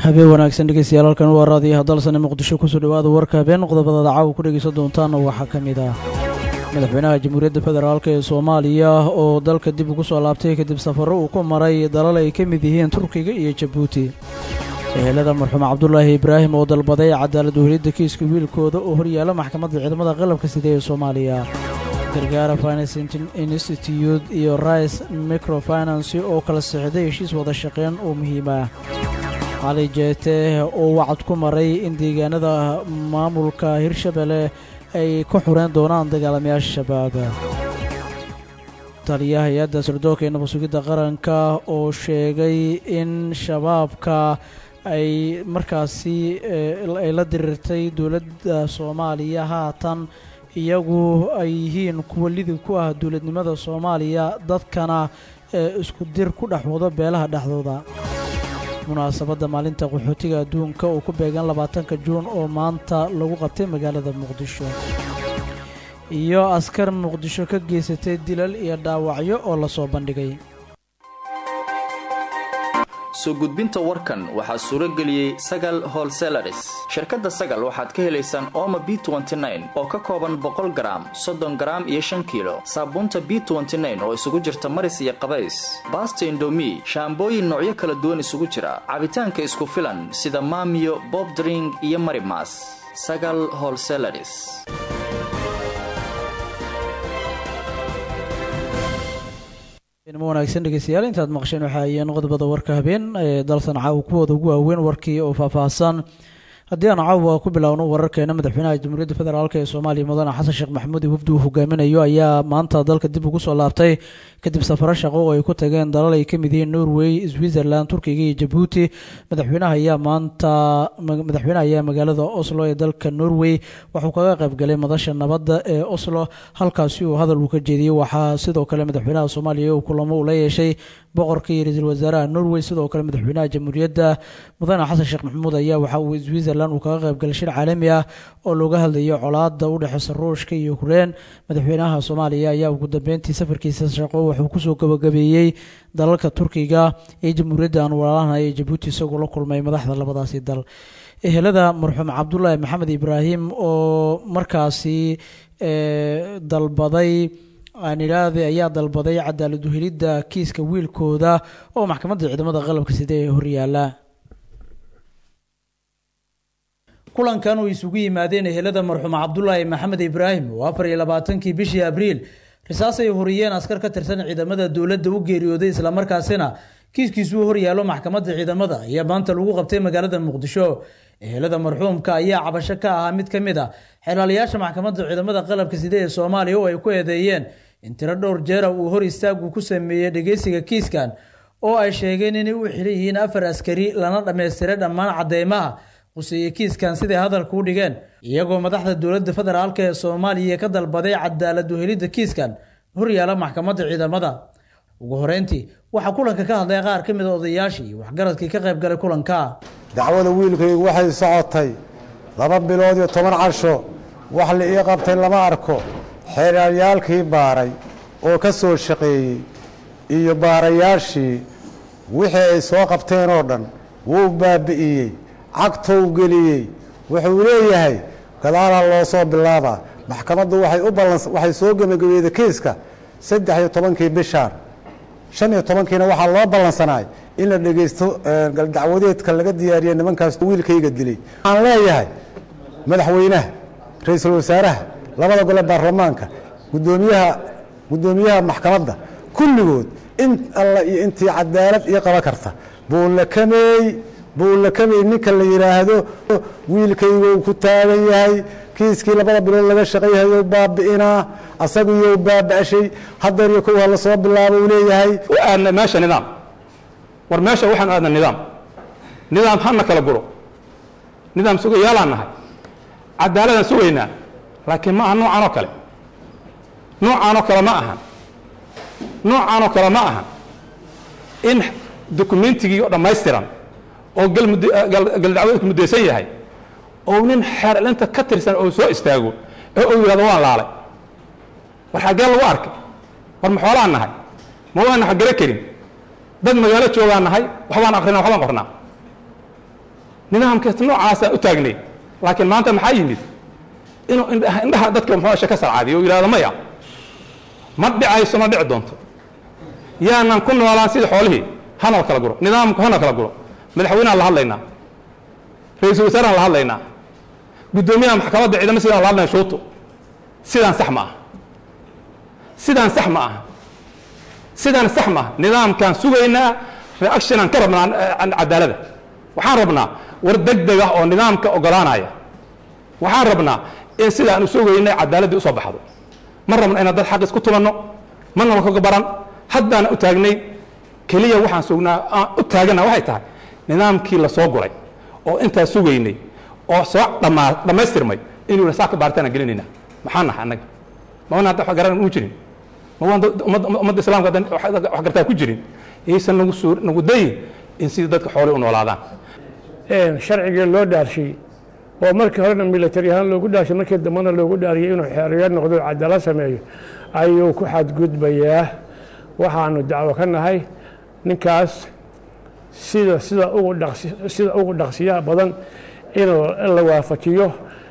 habeen wanaagsan dhegeystayaal halkan waa raadiyaha dalsane muqdisho kusoo dhawaada warka habeen qodobadada caawa ku dhegeysan doontaana waxaa ka mid ah madaxweynaha jamhuuriyadda federaalk ee soomaaliya oo dalka dib ugu soo laabtay kadib safarro uu ku maray dalal ay ka mid yihiin turkiga iyo jabuuti ehelada marxuum cabdulaahi ibraahim oo dalbaday cadaalad wehelidda kiiska wiilkooda oo horyaala maxkamadda ciidamada qalabka sida ee soomaaliya gargaara finance institute iyo rice microfinance oo kala sixday heshiis wada shaqeyn oo muhiim ah cali jeete oo wacad ku maray in deegaanada maamulka hirshabelle ay ka xureen doonaan dagaalamayaasha shabaab taliyaha hay-adda sirdoonka ee nabadsugidda qaranka oo sheegay in shabaabka ay markaasi ay la diriirtay dowladda soomaaliya haatan iyagu ay yihiin kuwa lidib ku ah dowladnimada soomaaliya dadkana ee isku dir ku dhex wado beelaha dhexdooda munaasabadda maalinta qaxootiga adduunka oo ku beegan labaatanka juun oo maanta lagu qabtay magaalada muqdisho iyo askar muqdisho ka geysatay dilal iyo dhaawacyo oo lasoo bandhigay soo gudbinta warkan waxaa suuro geliyey sagal holselaris shirkadda sagal waxaad ka helaysaan ooma b oo ka kooban boqol garaam soddon garaam iyo shan kiilo saabuunta b oo isugu jirta maris iyo qabays baasta indomi shaambooyin noocyo kala duwan isugu jira cabitaanka isku filan sida maamiyo bobdring iyo marimas sagal holselaris ma wanaagsan dhegeystayaal intaad maqasheen waxaa ayeen qodobada warka habeen ee dalsan caawa kuwooda ugu waaweyn warkii oo faahfaahsan haddii aan caawa ku bilaawno wararkeena madaxweynaha jamhuuriyadda federaalk ee soomaaliya mudane xasan sheekh maxamuud iyo wafdi uu hogaaminayo ayaa maanta dalka dib ugu soo laabtay kadib safaro shaqo oo ay ku tageen dalal ay ka mid yihiin norway switzerland turkiga iyo jabuuti madaxweynaha ayaa maanta madaxweynaha ayaa magaalada oslo ee dalka norway waxuu kaga qayb galay madasha nabadda ee oslo halkaasi uu hadal uu ka jeediyey waxaa sidoo kale madaxweynaha soomaaliya uu kulamo uu la yeeshay boqorka iyo ra-iisul wasaaraha norway sidoo kale madaxweynaha jamhuuriyadda mudane xasan sheekh maxamuud ayaa waxa uu switzerland uu kaga qayb galay shir caalami ah oo looga hadlayo colaada u dhexeysa ruushka iyo ukrain madaxweynaha soomaaliya ayaa ugu dambeyntii safarkiisa shaqo wuxuu kusoo gabagabeeyey dalalka turkiga ee jamhuuriyadda aan walaalaha ee jabuuti isagoo la kulmay madaxda labadaasi dal ehelada marxuum cabdulaahi maxamed ibraahim oo markaasi dalbaday aan idhaahday ayaa dalbaday cadaalad uhelidda kiiska wiilkooda oo maxkamadda ciidamada qalabka sida ee horyaala kulankan uu isugu yimaadeen ehelada marxuum cabdulaahi maxamed ibraahim oo afar iyo labaatankii bishii abriil risaas ay horiyeen askar ka tirsan ciidamada dowladda u geeriyooday islamarkaasina kiiskiisuu horyaalo maxkamadda ciidamada ayaa maanta lagu qabtay magaalada muqdisho ehelada marxuumka ayaa cabasho ka ahaa mid ka mid a xelaalayaasha maxkamadda ciidamada qalabka side ee soomaaliya oo ay ku eedeeyeen in tiro dhowr jeera uu hor istaagu ku sameeyey dhegeysiga kiiskan oo ay sheegeen inay u xiran yihiin afar askari lana dhammaystiray dhammaan cadeymaha quseeye kiiskan siday hadalka u dhigeen iyagoo madaxda dowladda federaalk ee soomaaliya ka dalbaday cadaalad uhelidda kiiskan horyaala maxkamadda ciidamada ugu horeyntii waxaa kulanka ka hadlay qaar ka mid a odayaashii iyo waxgaradkii ka qayb galay kulanka dacwada wiilkaygu waxay socotay laba bilood iyo toban casho wax la ii qabtay lama arko xeeryaalkii baaray oo ka soo shaqeeyey iyo baarayaashii wixii ay soo qabteen oo dhan wuu baabi'iyey cagtou geliyey wuxuu leeyahay gadaalha loo soo bilaabaa maxkamaddu waxay u ballan waxay soo gebagabeeyday kiiska saddex iyo tobankii bishaan shan iyo tobankiina waxaa loo ballansanaay in la dhegaysto galdacwadeedka laga diyaariya nimankaas wiilkayga dilay waxaan leeyahay madaxweynaha ra-iisul wasaaraha labada gole baarlamaanka gudoomiyaha guddoomiyaha maxkamadda kulligood in alla iyo intii cadaalad ii qaban karta buu la kameey buu la kamay ninka la yidhaahdo wiilkaygu ku taagan yahay kiiskii labada bilood laga shaqayhayo baabi'inaa asagiyo baaba'shay hadeer iyo kow hala soo bilaabo uu leeyahay u aadna meesha nidaam war meesha waxaan aadna nidaam nidaam hana kala guro nidaam sugayaalaan nahay cadaaladaan sugaynaa laakiin ma aha noocaanoo kale noocaanoo kale ma ahan noocaanoo kale ma ahan in dokumentigii oo dhammaystiran oo galdacwadeedku muddaysan yahay oo nin xeerlinta ka tirsan oo soo istaago ee uu yidhahdo waan laalay war xaggee lagu arkay war ma xoolaan nahay ma waana xagare karin dad magaalo joogaan nahay waxbaan akrinaa waxbaan qornaa nidaamkaas noocaasa u taagnay laakiin maanta maxaa yimid inuu indhaha indhaha dadka muxuu shaka sarcaadiyo oo yidhahdo maya ma dhicayso ma dhici doonto yaanan ku noolaan sida xoolihii hana la kala guro nidaamku hana kala guro madaxweynehan la hadlaynaa ra-iisul wasaarahan la hadlaynaa guddoomiyaha maxkamadda ciidamo sidaan la hadlayna shuuto sidaan sax ma aha sidaan sax ma aha sidaan sax ma aha nidaamkaan sugaynaa reactionaan ka rabnaa cadaalada waxaan rabnaa war deg deg ah oo nidaamka ogolaanaya waxaan rabnaa in sidaan u sugaynay cadaaladdii usoo baxdo ma rabna inaan dad xaq isku tumanno mana lakaga baran haddaana u taagnay keliya waxaan sugnaa aan u taagana waxay tahay nidaamkii la soo guray oo intaa sugaynay oo soo dhammaa dhammaystirmay inuu saa ka baaritaan gelinayna maxaa nahay annaga ma wana hadda wax garan u jirin ma waan ummadda islaamka haddan wax gartaa ku jirin yaysan nagu suur nagu dayin in sidii dadka xoolay u noolaadaan sharcigii loo dhaarshay oo markii horena military ahaan loogu dhaarshay markii dambena loogu dhaariyay inuu xeeriyo noqdo cadaalad sameeyo ayuu ku xadgudbayaa waxaanu dacwo ka nahay ninkaas sida sida ugu dhaqsi sida ugu dhaqsiyaha badan inuu la waafajiyo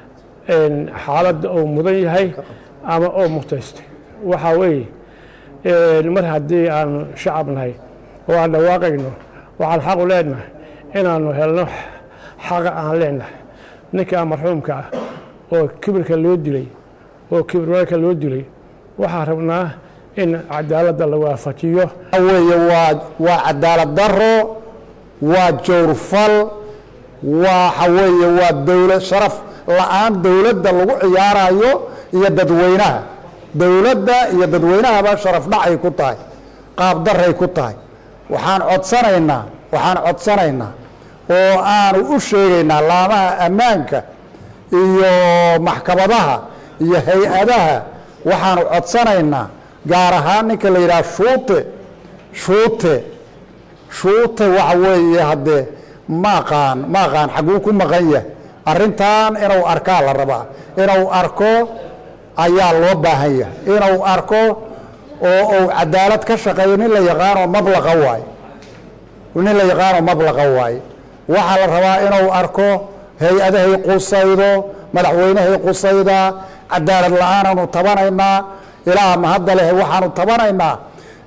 xaaladda uu mudan yahay ama oo mutaystay waxaa weeye mar haddii aanu shacab nahay oo aan dhawaaqayno waxaan xaqu leenahay inaanu helno xaqa aan leenahay ninkaa marxuumka ah oo kibirka loo dilay oo kibirwalka loo dilay waxaan rabnaa in cadaaladda la waafajiyo weeye waa waa cadaalad daro waa jawrfal waxa weeye waa dowlad sharaf la-aan dowladda lagu ciyaarayo iyo dadweynaha dowladda iyo dadweynahaba sharaf dhacay ku tahay qaab daray ku tahay waxaan codsanaynaa waxaan codsanaynaa oo aanu u sheegaynaa laamaha ammaanka iyo maxkamadaha iyo hay-adaha waxaanu codsanaynaa gaar ahaan ninka la yidhaha shuute shuute shuute waxa weeye haddee ma aqaan ma aqaan xagguu ku maqan yahay arrintan inuu arkaa la rabaa inuu arko ayaa loo baahan yahay inuu arko oo uu cadaalad ka shaqeeyo nin la yaqaanoo mablaqa waaye nin la yaqaanoo mablaqa waaye waxaa la rabaa inuu arko hay-adahay qusaydo madaxweynehay qusaydaa cadaalad la-aanaanu tabanaynaa ilaa mahadda leh waxaanu tabanaynaa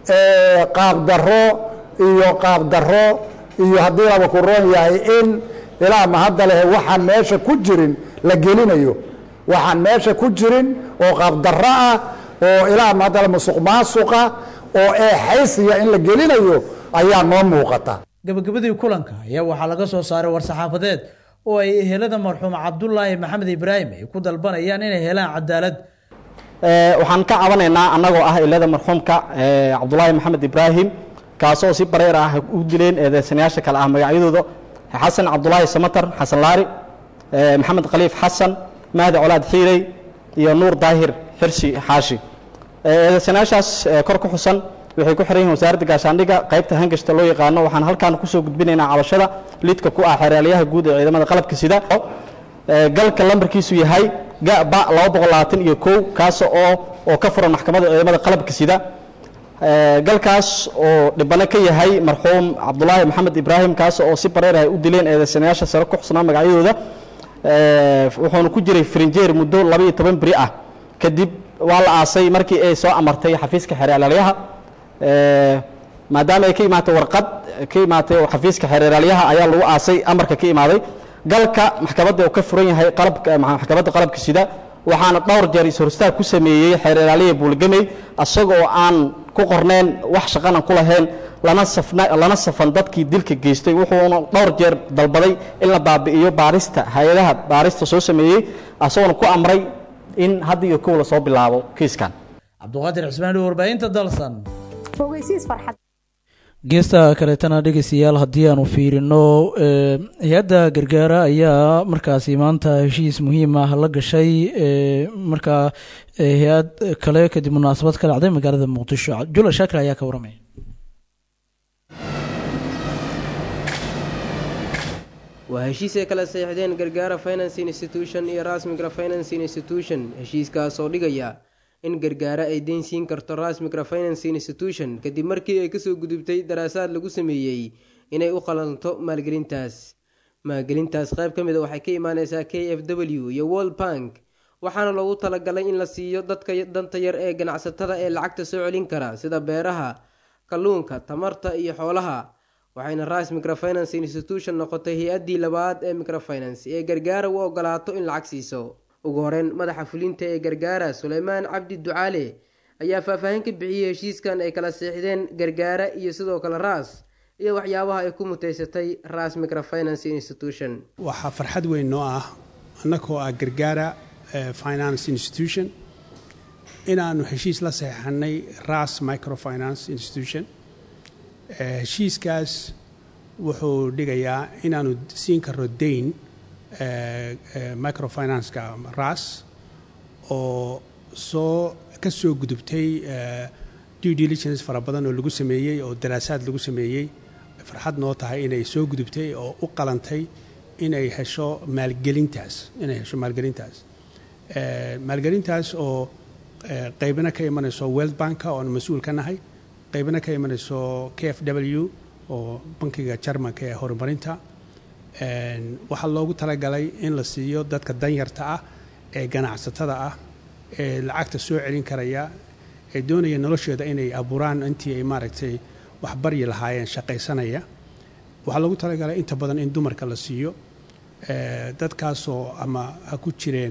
qaab daro iyo qaab daro iyo haddii laba ku roon yahay in ilaa mahadda leh waxaan meesha ku jirin la gelinayo waxaan meesha ku jirin oo qaab daro ah oo ilaa mahadda le musuq maasuqa oo eexaysiya in la gelinayo ayaa noo muuqata gabagabadii kulanka ayaa waxaa laga soo saaray war-saxaafadeed oo ay ehelada marxuum cabdulaahi maxamed ibraahim ay ku dalbanayaan inay helaan cadaalad waxaan ka cabanaynaa annagoo ah ilada marxuumka cabdulaahi maxamed ibraahim kaasoo si bareer ah u dileen eedeysanayaasha kale ah magacyadooda xasan cabdulaahi samatar xasan laari maxamed khaliif xasan mahdi colaad xiirey iyo nuur daahir xirsi xaashi eedeysanayaashaas kor ku xusan waxay ku xiran yihin wasaaradda gaashaandhigga qaybta hangashta loo yaqaano waxaan halkaan kusoo gudbinaynaa cabashada lidka ku ah xeeraalyaha guud ee ciidamada qalabka sida galka lambarkiisu yahay gaba laba boqol labaatan iyo kow kaas oo oo ka furan maxkamadda ciidamada qalabka sida galkaas oo dhibano ka yahay marxuum cabdulaahi maxamed ibraahim kaas oo si bareer ay u dileen eedeysanayaasha sare ku xusnaa magacyadooda wuxuuna ku jiray frinjeer muddo laba iyo toban beri ah kadib waa la aasay markii ay soo amartay xafiiska xeeraalyaha maadaama ay ka imaatay warqad ka imaatay xafiiska xeeraalyaha ayaa lagu aasay amarka ka imaaday galka maxkamadda uu ka furan yahay qalabka maxkamadda qalabka sida waxaana dhowr jeer is-horstaag ku sameeyey xeeralaaliya buulgamey asagoo aan ku qorneen wax shaqana ku lahayn lana safna lana safan dadkii dilka geystay wuxuuna dhowr jeer dalbaday in la baabi'iyo baarista hay-adaha baarista soo sameeyey asagoona ku amray in hadda iyo kow lasoo bilaabo kiiskan cabduqaadir cismaani warbaahinta dalsan fogeysiis farxad geesta kaleetana dhegeystayaal haddii aanu fiirino hay-adda gargaara ayaa markaasi maanta heshiis muhiim ah la gashay markaa hay-ad kale kadib munaasabad ka dhacday magaalada muqdisho jula shaakir ayaa ka waramaya waa heshiis ay kala saxiixdeen gargaara finance institution iyo rasmigra finance institution heshiiskaas oo dhigaya in gargaara ay deyn siin karto rasmigra finance institution kadib markii ay kasoo gudubtay daraasaad lagu sameeyey inay u qalanto maalgelintaas maalgelintaas qayb ka mid a waxay ka imaaneysaa k f w iyo world bank waxaana loogu talagalay in la siiyo dadka danta yar ee ganacsatada ee lacagta soo celin kara sida beeraha kalluunka tamarta iyo xoolaha waxayna rise microfinance institution noqotay hay-addii labaad ee microfinance ee gargaara u ogolaato in lacag siiso ugu horeyn madaxa fulinta ee gargaara suleymaan cabdi ducaale ayaa faahfaahin ka bixiyey heshiiskan ay kala seexdeen gargaara iyo sidoo kale ras iyo waxyaabaha ay ku muteysatay ras microfinance institution waxaa farxad weyn noo ah annagoo ah gargaara finance institution inaannu heshiis la saxeixanay ras microfinance institution heshiiskaas wuxuu dhigayaa inaannu siin karno dayn microfinanceka ras oo soo ka soo gudubtay due diligence fara badan oo lagu sameeyey oo daraasaad lagu sameeyey farxad noo tahay inay soo gudubtay oo u qalantay inay hesho maalgelintaas inay hesho maalgelintaas maalgelintaas oo qaybna ka imanayso world banka oon mas-uul ka nahay qaybna ka imanayso k f w oo bankiga jarmanka ee horumarinta waxaa loogu talagalay in la siiyo dadka danyarta ah ee ganacsatada ah ee lacagta soo celin karaya ee doonaya noloshooda inay abuuraan intii ay maaragtay waxbaryi lahaayeen shaqaysanaya waxaa loogu talagalay inta badan in dumarka la siiyo dadkaasoo ama ha ku jireen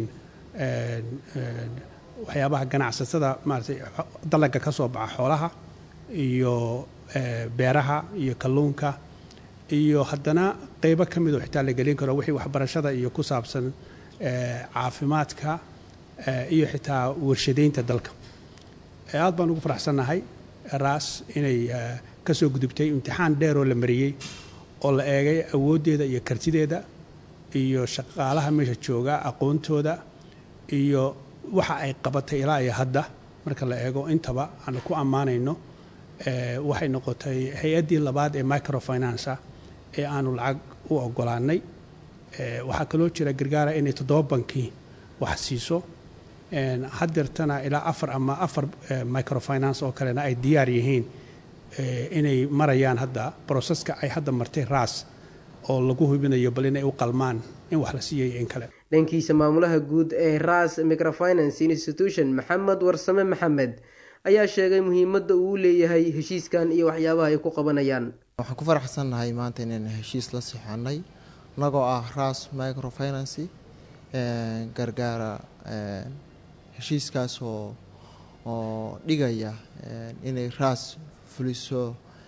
waxyaabaha ganacsatada maaratay dalaga ka soo baxa xoolaha iyo beeraha iyo kalluunka iyo haddana qeybo ka midoo xitaa la gelin karo wixii waxbarashada iyo ku saabsan caafimaadka iyo xitaa warshadaynta dalka aad baan ugu faraxsannahay ras inay ka soo gudubtay imtixaan dheeroo la mariyey oo la eegay awooddeeda iyo kartideeda iyo shaqaalaha meesha jooga aqoontooda iyo waxa ay qabatay ilaa iyo hadda marka la eego intaba aan ku ammaanayno waxay noqotay hay-addii labaad ee microfinance ah ee aanu lacag u ogolaanay waxaa kaloo jira gargaara inay toddoba bankii wax siiso haddeertana ilaa afar ama afar microfinance oo kalena ay diyaar yihiin inay marayaan hadda broseska ay hadda martay ras oo lagu hubinayo bal inay u qalmaan in wax la siiyay in kale dhankiisa maamulaha guud ee ras microfinance institution maxamed warsame maxamed ayaa sheegay muhiimadda uu leeyahay heshiiskan iyo waxyaabaha ay ku qabanayaan waxaan ku faraxsannahay maanta inaynu heshiis la sixanay inagoo ah ras microfinancy gargaara heshiiskaas oo oo dhigaya inay ras fuliso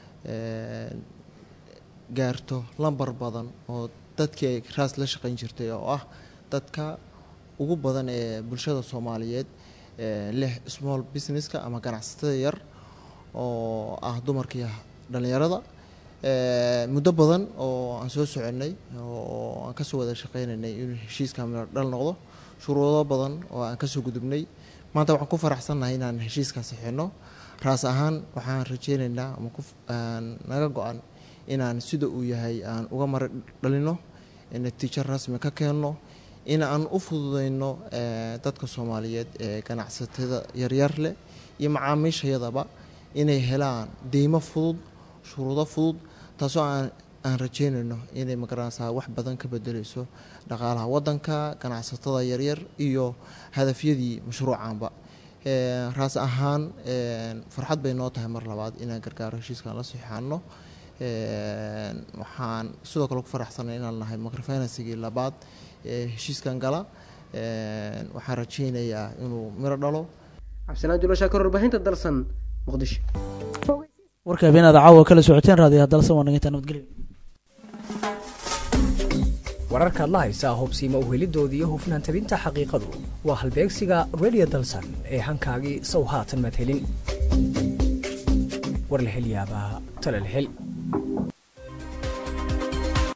gaarto lambar badan oo dadkii ay ras la shaqayn jirtay oo ah dadka ugu badan ee bulshada soomaaliyeed leh small businesska ama ganacsatada yar oo ah dumarkii dhalinyarada muddo badan oo aan soo soconay oo aan kasoo wada shaqeynaynay inuu heshiiska miro dhal noqdo shuruudo badan oo aan kasoo gudubnay maanta waxaan ku faraxsannahay inaan heshiiska sixino raas ahaan waxaan rajeyneynaa ama naga go-an inaan sida uu yahay aan uga mara dhalino natiijo rasmi ka keenno in aan u fududeyno dadka soomaaliyeed ee ganacsatada yaryar leh iyo macaamiishayadaba inay helaan deymo fudud shuruudo fudud taasoo aan aan rajeynayno inay magaranaysaa wax badan ka bedeleyso dhaqaalaha wadanka ganacsatada yaryar iyo hadafyadii mashruucanba raas ahaan farxad bay noo tahay mar labaad inaan gargaaro heshiiskan la sixaano waxaan sidoo kale ku faraxsanay inaan nahay microfinansigii labaad ee heshiiskan gala waxaan rajeynayaa inuu miro dhalo cabdisanaan julashaa kor warbaahinta dalsan muqdisho warka habeenaada caawa kala socoteen raadiyaha dalsan waa naginta nabadgelyo wararkaad la haysaa hubsiima uhelidoodii iyo hufnaan tabinta xaqiiqadu waa halbeegsiga radio dalsan ee hankaagii sow haatan madhelin war la hel yaabaa tale la hel